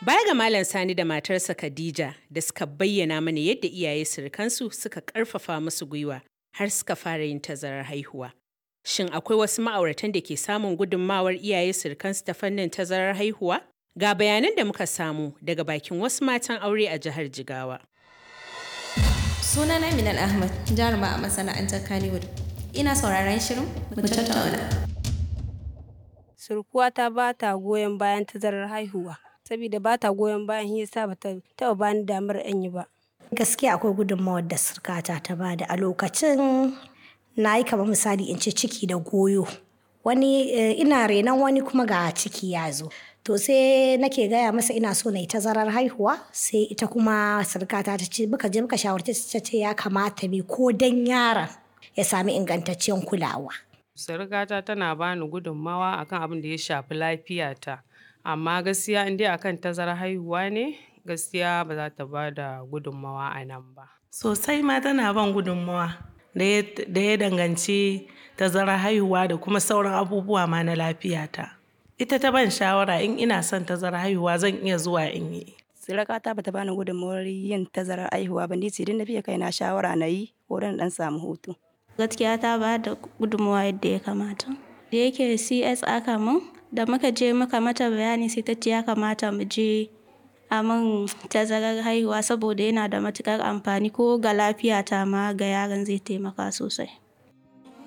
Baya ga Malam Sani da matarsa Khadija da suka bayyana mana yadda iyaye surukansu suka ƙarfafa musu gwiwa har suka fara yin tazarar haihuwa. Shin akwai wasu ma'auratan da ke samun gudunmawar iyaye surukansu ta fannin tazarar haihuwa? Ga bayanan da muka samu daga bakin wasu matan aure a jihar Jigawa. Sunana Minal Ahmad, jaruma a masana'antar Kannywood. Ina sauraron shirin mu tattauna. Surkuwata ba ta goyon bayan tazarar haihuwa, saboda ba ta goyon bayan shi yasa ba ta taɓa bani damar in yi ba. Gaskiya akwai gudunmawar da surkata ta bada a lokacin na yi kamar misali in ce ciki da goyo. Wani ina renon wani kuma ga ciki ya zo. To sai nake gaya masa ina so na yi tazarar haihuwa sai ita kuma surkata ta ce muka je muka shawarci ta ce ya kamata me ko dan yaron ya sami ingantaccen kulawa. Surukata tana bani gudunmawa akan abin da ya shafi lafiyata. Amma gaskiya in dai akan tazarar haihuwa ne, gaskiya ba za ta ba da gudunmawa a nan ba. Sosai ma tana ban gudunmawa da ya danganci tazarar haihuwa da kuma sauran abubuwa ma na lafiyata. Ita ta ban shawara in ina son tazarar haihuwa zan iya zuwa in yi. Surakata bata bani gudunmawar yin tazarar haihuwa ba ni ce na biya kaina shawara na yi wurin dan samu hutu. Gaskiya ta ba da gudunmawa yadda ya kamata. Da yake CS aka mun da muka je muka mata bayani sai ta ce ya kamata mu je a min tazarar haihuwa saboda yana da matukar amfani ko ga lafiyata ma ga yaron zai taimaka sosai.